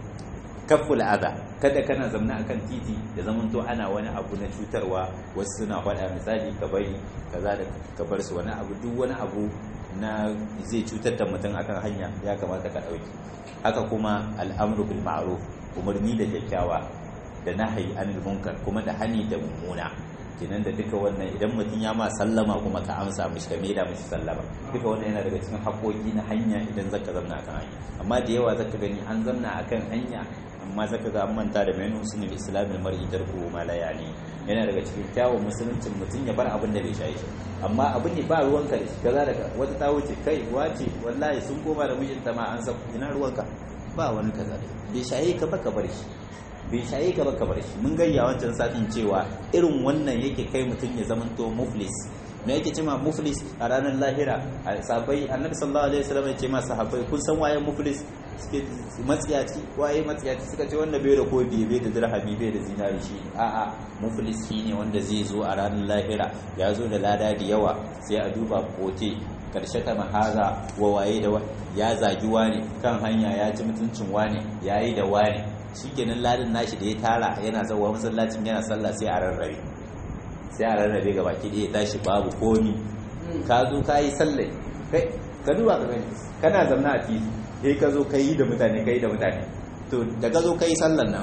kaful adha kada kana zamna akan titi da zaman to ana wani abu na cutarwa wasu suna faɗa misali ka bari kaza da ka bar su wani abu duk wani abu na zai cutar da mutum akan hanya ya kamata ka ɗauki haka kuma al'amru bil ma'ruf umarni da kyakkyawa da nahyi anil munkar kuma da hani da mummuna kenan da duka wannan idan mutum ya ma sallama kuma ka amsa mishi ka maida mishi sallama duka wannan yana daga cikin haƙoƙi na hanya idan zaka zamna akan hanya amma da yawa zaka gani an zamna akan hanya amma zaka ga an manta da bayan husnul islamil mar'i tarku ma la yani yana daga cikin kyawun musuluncin mutum ya bar abin da bai shaye shi amma abin ne ba ruwanka da shi kaza daga wata ta wuce kai wace wallahi sun koma da mijinta ma an sa ina ruwanka ba wani kaza da bai shaye ka ba ka bar shi bai shaye ka ba ka bar shi mun gayya wancan satin cewa irin wannan yake kai mutum ya zamanto muflis me yake cewa muflis a ranar lahira a sahabbai annabi sallallahu alaihi wasallam ya ce ma sahabbai kun san waye muflis suke matsiyaci waye matsiyaci suka ce wanda bai da kodi bai da dirhami bai da zinari shi a'a muflis shine wanda zai zo a ranar lahira ya zo da lada da yawa sai a duba kote karshe ta mahaza wa waye da ya zagi wani kan hanya ya ci mutuncin wani yayi da wani shikenan ladin nashi da ya tara yana zawa masallacin yana sallah sai a rarrabe sai a rarrabe ga baki ɗaya tashi babu komi ka zo ka yi sallai kai ka duba ka gani kana zamna a titi sai ka zo ka yi da mutane ka yi da mutane to da ka zo ka yi sallan nan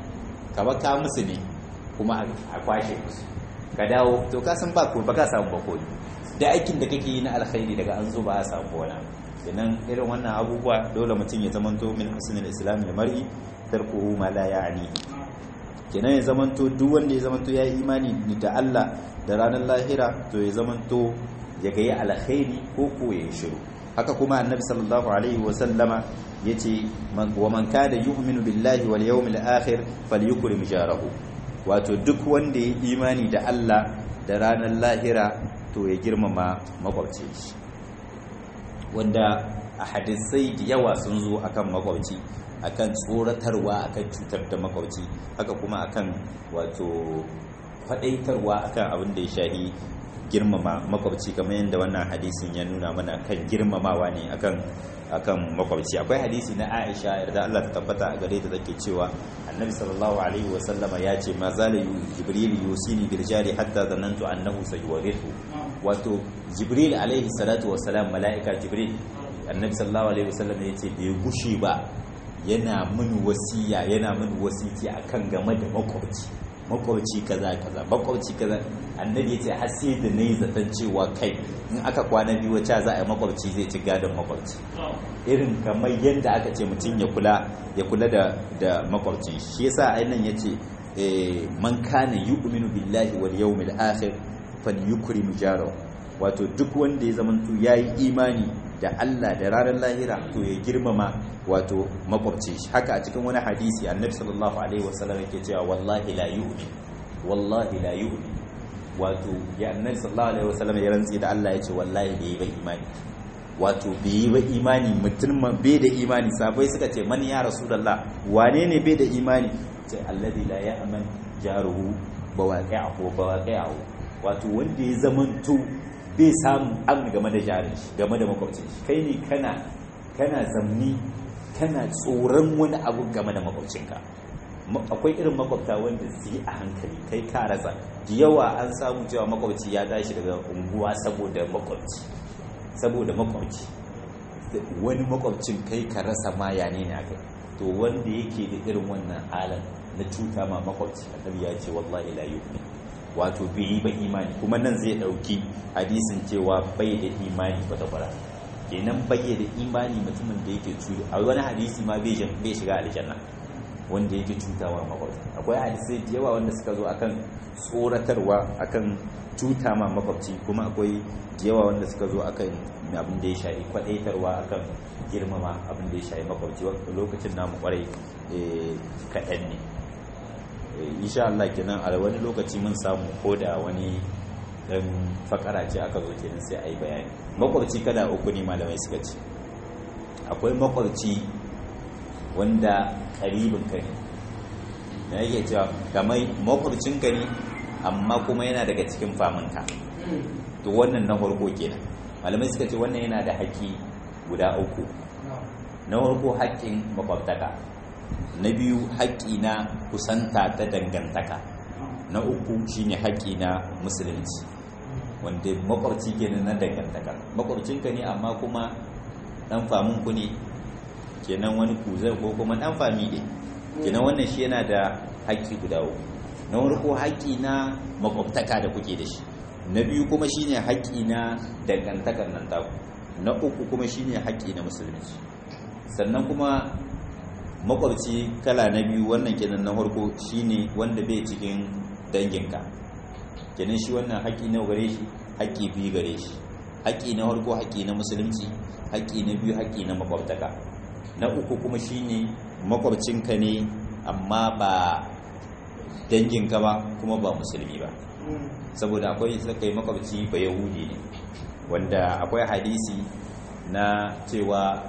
ka ba ka musu ne kuma a kwashe musu ka dawo to ka san ba ko ba ka samu ba komi da aikin da kake yi na alkhairi daga an zo ba a samu wani kenan irin wannan abubuwa dole mutum ya zamanto min husnul islam da mar'i tarkuhu ma la ya'ni kenan ya zamanto duk wanda ya zamanto ya yi imani da Allah da ranar lahira to ya zamanto ya ga ya alkhairi ko ko ya shiru haka kuma annabi sallallahu alaihi wa sallama yace wa man kana yu'minu billahi wal yawmil akhir falyukrim jarahu wato duk wanda ya imani da Allah da ranar lahira to ya girmama makwabci shi wanda a hadisai da yawa sun zo akan makwabci akan tsoratarwa akan cutar da makwabci haka kuma akan wato faɗaitarwa akan abin da ya shahi girmama makwabci kamar yadda wannan hadisin ya nuna mana kan girmamawa ne akan akan makwabci akwai hadisi na Aisha yarda Allah ta tabbata a gare ta take cewa Annabi sallallahu alaihi wa sallama ya ce ma zala Jibril yusini bil jari hatta zanantu annahu sayuwarithu wato Jibril alaihi salatu wa salam malaika Jibril Annabi sallallahu alaihi wa sallam ya ce bai gushi ba yana min wasiya yana min wasiti akan game da makwabci makwabci kaza kaza makwabci kaza annabi yace har sai da nayi zaton cewa kai in aka kwana biyu wacce za a yi makwabci zai ci gadon makwabci irin kamar yadda aka ce mutum ya kula ya kula da da makwabcin shi yasa ainihin yace man kana yu'minu billahi wal yawmil akhir falyukrim jarahu wato duk wanda ya zamanto yayi imani da Allah da ranar lahira to ya girmama wato makwabci shi haka a cikin wani hadisi annabi sallallahu alaihi wasallam yake cewa wallahi la yu'min wallahi la yu'min wato ya annabi sallallahu alaihi wasallam ya rantsi da Allah ya ce wallahi bai ba imani wato bai ba imani mutum bai da imani sabai suka ce man ya rasulullah wane ne bai da imani ce alladhi la ya'man jaruhu bawaqi'ahu bawaqi'ahu wato wanda ya zamanto bai samu an game da jarin shi game da makwabcin shi kai ne kana kana zamni kana tsoron wani abu game da makwabcinka akwai irin makwabta wanda su yi a hankali kai ka rasa da yawa an samu cewa makwabci ya tashi daga unguwa saboda makwabci saboda makwabci wani makwabcin kai ka rasa ma ya ne na kai to wanda yake da irin wannan halin na cuta ma makwabci annabi ya ce wallahi la yu'min wato bai yi ba imani kuma nan zai dauki hadisin cewa bai da imani kwata kwara kenan bai da imani mutumin da yake cuta a wani hadisi ma bai shiga aljanna wanda yake cutawa makwabci akwai hadisai da yawa wanda suka zo akan tsoratarwa akan cuta ma makwabci kuma akwai da yawa wanda suka zo akan abin da ya shafi kwadaitarwa akan girmama abin da ya shafi makwabci lokacin namu kwarai kaɗan ne insha Allah kenan a wani lokaci mun samu ko da wani dan fakara ce aka zo kenan sai a yi bayani makwabci kada uku ne malamai suka ce akwai makwabci wanda karibin ka ne na yake cewa kamar makwabcin ka ne amma kuma yana daga cikin faminka to wannan na farko kenan malamai suka ce wannan yana da haƙƙi guda uku na farko haƙƙin makwabtaka na biyu haƙƙi na kusanta ta dangantaka na uku shine haƙƙi na musulunci wanda makwabci kenan na dangantaka makwabcinka ne amma kuma dan faminku ne kenan wani kuzar ko kuma dan fami ne kenan wannan shi yana da haƙƙi guda uku na farko haƙƙi na makwabtaka da kuke da shi na biyu kuma shine haƙƙi na dangantakar nan taku na uku kuma shine haƙƙi na musulunci sannan kuma makwabci kala na biyu wannan kenan na farko shine wanda bai cikin danginka kenan shi wannan haƙƙi na gare shi haƙƙi biyu gare shi haƙƙi na farko haƙƙi na musulunci haƙƙi na biyu haƙƙi na makwabtaka na uku kuma shine makwabcinka ne amma ba danginka ba kuma ba musulmi ba saboda akwai sakai makwabci ba yahudi ne wanda akwai hadisi na cewa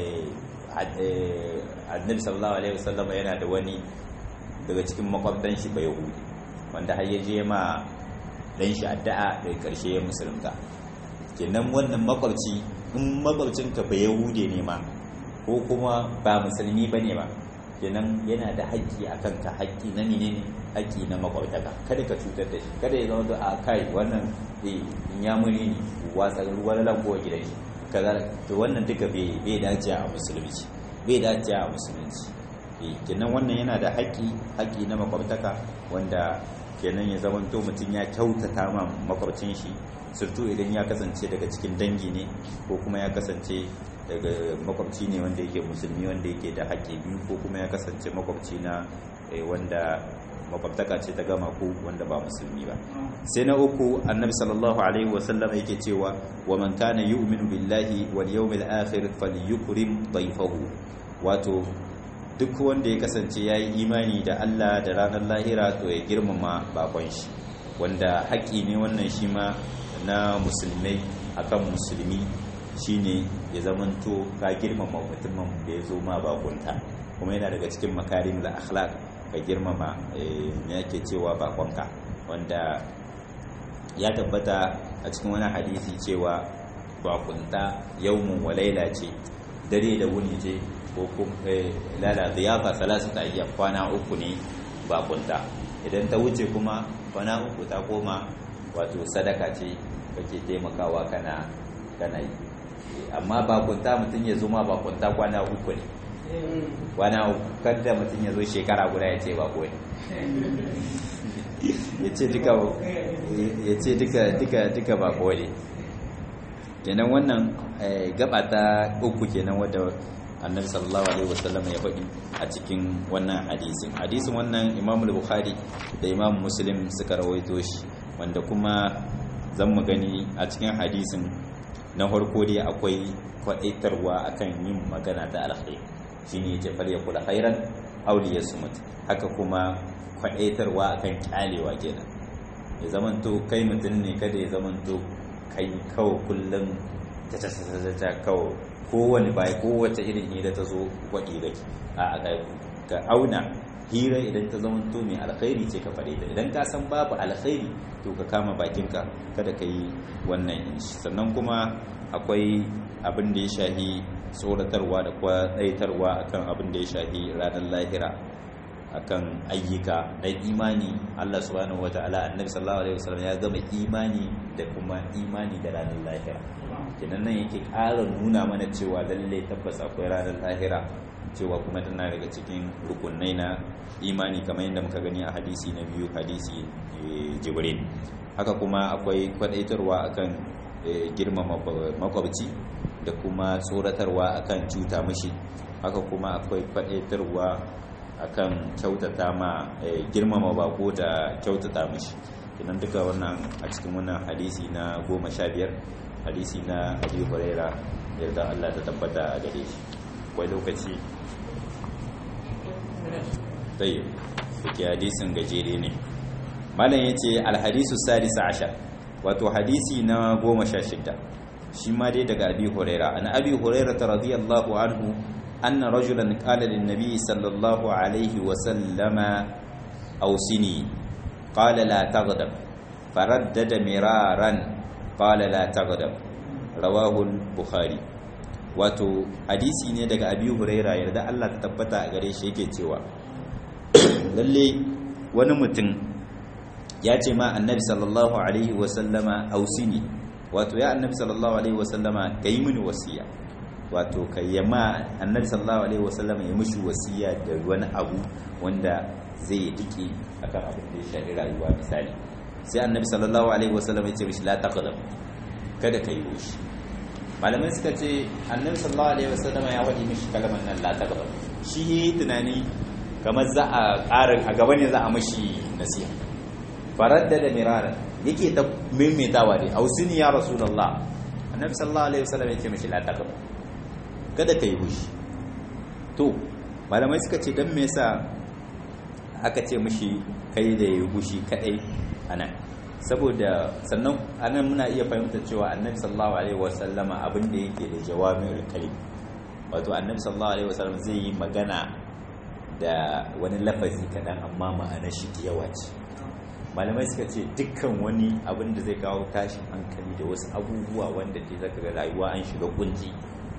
annabi sallallahu alaihi wasallam yana da wani daga cikin makwabtan shi ba yahudi wanda har ya je ma dan shi addu'a da karshe ya musulunta kenan wannan makwabci in makwabcinka ba yahudi ne ma ko kuma ba musulmi bane ba kenan yana da haƙƙi a kanka haƙƙi na menene haƙƙi na makwabtaka kada ka cutar da shi kada ya zama da a kai wannan in ya muri ne watsa ruwan lankowa gidan shi kaza to wannan duka bai dace a musulunci bai dace a musulunci kenan wannan yana da haƙƙi haƙƙi na makwabtaka wanda kenan ya zama to mutum ya kyautata ma makwabcin shi surtu idan ya kasance daga cikin dangi ne ko kuma ya kasance daga makwabci ne wanda yake musulmi wanda yake da haƙƙi biyu ko kuma ya kasance makwabci na wanda makwabtaka ce ta gama ko wanda ba musulmi ba sai na uku annabi sallallahu alaihi wasallam yake cewa wa man kana yu'minu billahi wal yawmil akhir falyukrim dayfahu wato duk wanda ya kasance yayi imani da Allah da ranar lahira to ya girmama bakon shi wanda haƙƙi ne wannan shi ma na musulmai akan musulmi shine ya zamanto ka girmama mutumin da ya zo ma bakunta kuma yana daga cikin makarim da akhlaq ka girmama me yake cewa bakonka wanda ya tabbata a cikin wani hadisi cewa bakunta yawmun wa laila ce dare da wuni ce ko kuma lala ziyafa salasu ta iya kwana uku ne bakunta idan ta wuce kuma kwana uku ta koma wato sadaka ce kake taimakawa kana kana yi amma bakunta mutum ya zo ma bakunta kwana uku ne kwana uku kada mutum ya zo shekara guda ya ce bako ne ya ce duka ya ce duka duka duka bako ne kenan wannan gaba ta uku kenan wadda annabi sallallahu alaihi wasallam ya faɗi a cikin wannan hadisin hadisin wannan imam bukhari da imam muslim suka rawaito shi wanda kuma zan mu gani a cikin hadisin na farko dai akwai kwaɗaitarwa akan yin magana ta alkhairi shine yace fal yakul khairan aw liyasmut haka kuma kwaɗaitarwa akan kyalewa kenan ya zamanto kai mutum ne kada ya zamanto kai kawai kullum ta ta ta ta kawai kowane bai kowace irin hira ta zo kwaɗi gaki a ka auna hira idan ta zama to mai alkhairi ce ka faɗe ta idan ka san babu alkhairi to ka kama bakinka kada ka yi wannan inshi sannan kuma akwai abin da ya shahi tsoratarwa da kwaɗaitarwa akan abin da ya shahi ranar lahira akan ayyuka na imani Allah subhanahu wataala annabi sallallahu alaihi wasallam ya gama imani da kuma imani da ranar lahira kenan nan yake ƙara nuna mana cewa lalle tabbas akwai ranar lahira cewa kuma tana daga cikin rukunai na imani kamar yadda muka gani a hadisi na biyu hadisi jibril haka kuma akwai kwadaitarwa akan girmama makwabci da kuma tsoratarwa akan cuta mashi haka kuma akwai kwadaitarwa akan kyautata ma girmama bako da kyautata mashi kenan duka wannan a cikin wannan hadisi na goma sha biyar hadisi na abi huraira yarda Allah ta tabbata a gare shi akwai lokaci tayi dake hadisin gajere ne malam yace alhadisu sadisa ashar wato hadisi na goma sha shida shi ma dai daga abi huraira an abi huraira radiyallahu anhu anna rajulan qala lin nabi sallallahu alaihi wa sallama awsini qala la taghdab faraddada miraran qala la taghdab rawahu bukhari wato hadisi ne daga abi huraira yarda Allah ta tabbata a gare shi yake cewa lalle wani mutum ya ce ma annabi sallallahu alaihi wasallama ausini wato ya annabi sallallahu alaihi wasallama ka yi mini wasiya wato ka yi ma annabi sallallahu alaihi wasallama ya mishi wasiya da wani abu wanda zai yi diki akan abin da ya shafi rayuwa misali sai annabi sallallahu alaihi wasallama ya ce mishi la taqdam kada ka yi wushi malamai suka ce annabi sallallahu alaihi wasallama ya waje mishi kalmar nan la taqdam shi yi tunani kamar za a ƙarin a gaba ne za a mashi nasiha faradda da mirara yake ta maimaitawa dai ausini ya rasulullah annabi sallallahu alaihi wasallam yake mishi la taqab kada kai hushi to malamai suka ce dan me yasa aka ce mishi kai da yayi hushi kadai anan saboda sannan anan muna iya fahimtar cewa annabi sallallahu alaihi wasallama abin da yake da jawami'ul kalim wato annabi sallallahu alaihi wasallam zai yi magana da wani lafazi kaɗan amma ma'anar shi da yawa ce malamai suka ce dukkan wani abin da zai kawo tashin hankali da wasu abubuwa wanda ke zaka ga rayuwa an shiga kunci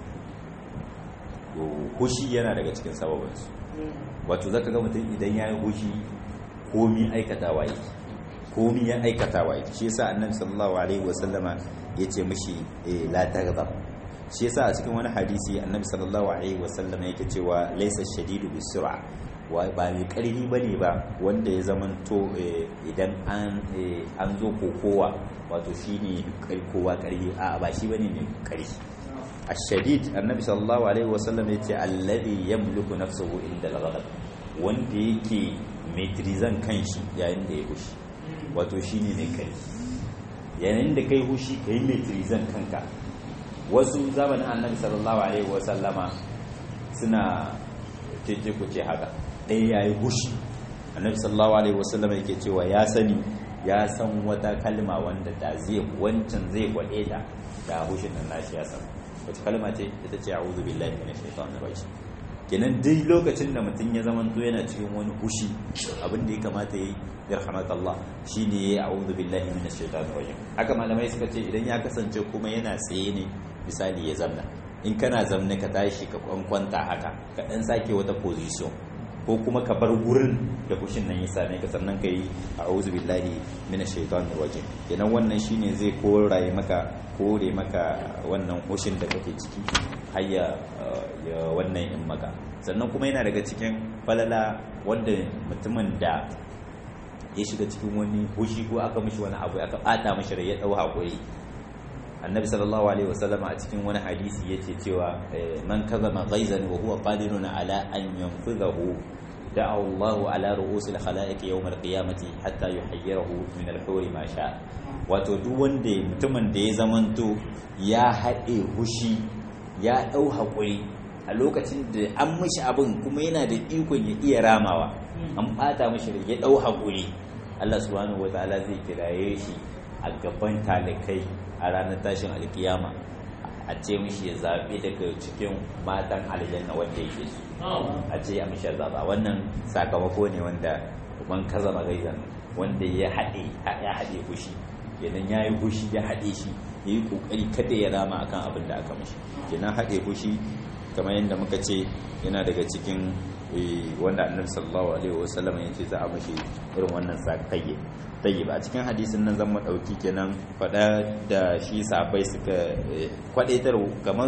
hushi yana daga cikin sababinsu wato zaka ga mutum idan ya yi hushi komi aikatawa yake komi ya aikatawa yake shi yasa annabi sallallahu alaihi wasallama ya ce mishi la taghdab shi yasa a cikin wani hadisi annabi sallallahu alaihi wasallam yake cewa laysa shadidu bisura wa ba mai karfi bane ba wanda ya zamanto idan an an zo kokowa wato shine kowa karfi a ba shi bane mai karfi ash-shadid annabi sallallahu alaihi wasallam yace alladhi yamliku nafsuhu inda al-ghadab wanda yake metrizan kanshi yayin da ya hushi wato shine mai karfi yayin da kai hushi kai metrizan kanka wasu zamanin annabi sallallahu alaihi wasallama suna keke kuce haka ɗaya ya yi hushi annabi sallallahu alaihi wasallama yake cewa ya sani ya san wata kalma wanda da zai wancan zai kwaɗe ta da hushin nan nashi ya san wata kalma ce ita ce a'udhu billahi minash shaitanir rajim kenan duk lokacin da mutum ya zama to yana cikin wani hushi abin da ya kamata yi yarhamakallah shine yayi a'udhu billahi minash shaitanir rajim haka malamai suka ce idan ya kasance kuma yana tsaye ne misali ya zamna in kana zamne ka tashi ka kwanta haka ka dan sake wata position ko kuma ka bar gurin da kushin nan ya same ka sannan ka yi a'udhu billahi minash shaitanir rajim kenan wannan shine zai koraye maka kore maka wannan hushin da kake ciki har ya ya wannan in maka sannan kuma yana daga cikin falala wanda mutumin da ya shiga cikin wani hushi ko aka mishi wani abu aka bata mishi rai ya dau hakuri annabi sallallahu alaihi wasallam a cikin wani hadisi yace cewa man kazama ghaizan wa huwa qadirun ala an yanfidhahu da'a Allahu ala ru'usil khalaiq yawm al-qiyamati hatta yuhayyirahu min al-huri ma sha wato duk wanda mutumin da ya zamanto ya haɗe hushi ya ɗau haƙuri a lokacin da an mishi abin kuma yana da ikon ya iya ramawa an ɓata mishi ya ɗau haƙuri Allah subhanahu wa ta'ala zai kiraye shi a gaban talikai a ranar tashin alkiyama a ce mishi ya zaɓi daga cikin matan aljanna wanda yake su a ce ya mishi zaɓa wannan sakamako ne wanda man kaza magaizan wanda ya haɗe ya haɗe fushi kenan ya yi fushi ya haɗe shi ya yi ƙoƙari kada ya rama akan abin da aka mishi kenan haɗe fushi kamar yadda muka ce yana daga cikin wanda annabi sallallahu alaihi wasallam ya ce za a mashi irin wannan sakayye tayyib a cikin hadisin nan zan mu dauki kenan fada da shi sahabbai suka kwadaitar kamar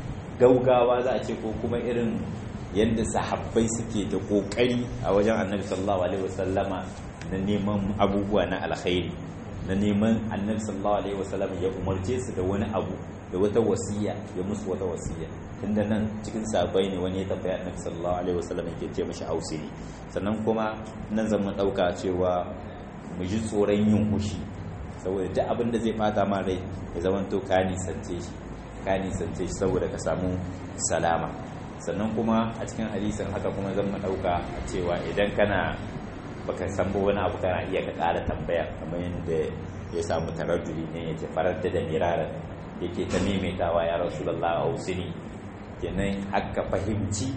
gaugawa za a ce ko kuma irin yadda sahabbai suke da kokari a wajen annabi sallallahu alaihi wasallama na neman abubuwa na alkhairi na neman annabi sallallahu alaihi wasallam ya umarce su da wani abu da wata wasiya ya musu wata wasiya tunda nan cikin sabai ne wani ya tambaya annabi sallallahu alaihi wasallam yake ce mashi hausiri sannan kuma nan zan mu dauka cewa mu ji tsoron yin hushi saboda duk abin da zai fata ma rai ya zama to ka nisance shi ka nisance shi saboda ka samu salama sannan kuma a cikin hadisin haka kuma zan mu dauka cewa idan kana baka san ba wani abu kana iya ka ƙara tambaya kamar yadda ya samu taraddudi ne ya ce farar da miraran yake ta maimaitawa ya rasulullah a hausini kenan haka fahimci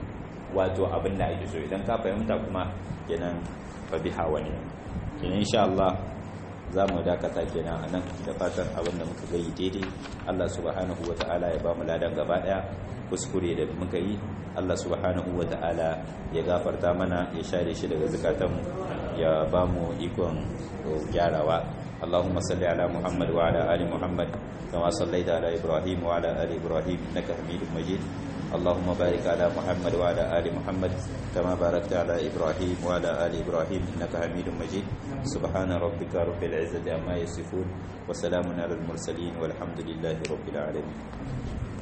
wato abin da ake so idan ka fahimta kuma kenan fa biha wani kenan insha Allah za mu dakata kenan a nan da fatan abin da muka gayi daidai Allah subhanahu wa ta'ala ya ba mu ladan gaba daya kuskure da muka yi Allah subhanahu wa ta'ala ya gafarta mana ya share shi daga zukatanmu ya ba mu ikon gyarawa اللهم صل على محمد وعلى آل محمد كما صليت على إبراهيم وعلى آل إبراهيم إنك حميد مجيد اللهم بارك على محمد وعلى آل محمد كما باركت على إبراهيم وعلى آل إبراهيم إنك حميد مجيد سبحان ربك رب العزة عما يصفون وسلام على المرسلين والحمد لله رب العالمين